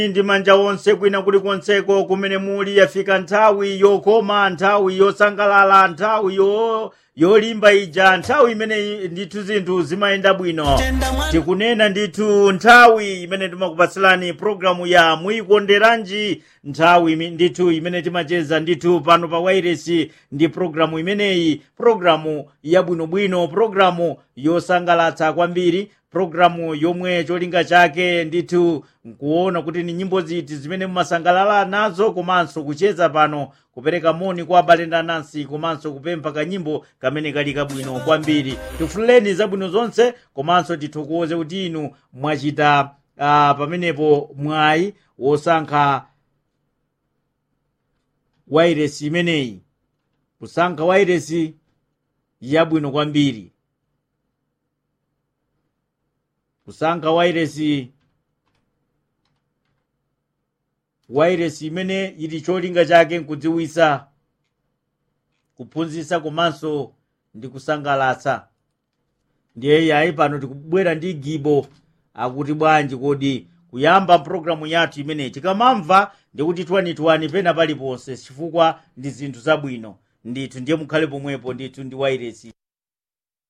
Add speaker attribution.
Speaker 1: ndi manja onse kwina kulikonseko kumene muli yafika nthawi yokoma nthawi yosangalala nthawi yo yolimba ija nthawi imene ndithu zinthu zimayenda bwino tikunena ndithu nthawi imene timakupatsilani programu ya muyikonderanji nthawi imi- ndithu imene timacheza ndithu pano pa wairesi ndi programu imeneyi programu yabwinobwino programu yosangalatsa kwambiri programu yomwe cholinga chake ndithu nkuona kuti ni nyimbo ziti zimene mumasangalala nazo komanso kucheza pano kupereka moni kwa abale ndi anansi komanso kupempha kanyimbo kamene kali kabwino kwambiri tifuleni zabwino zonse komanso tithokoze kuti inu mwachita uh, pamenepo mwayi wosankha wairesi imeneyi kusankha wairesi yabwino kwambiri kusankha wairesi wairesi imene ili cholinga chake nkudziwisa kuphunzitsa komanso ndi kusangalatsa ndiye yayi pano tikubwera ndi gibo akuti bwanji kodi kuyamba mpulogalamu yathu imeneyi tikamamva ndikuti twanitwani pena paliponse chifukwa ndi zinthu zabwino ndithu ndiye mukhale pomwepo ndithu ndi wairesi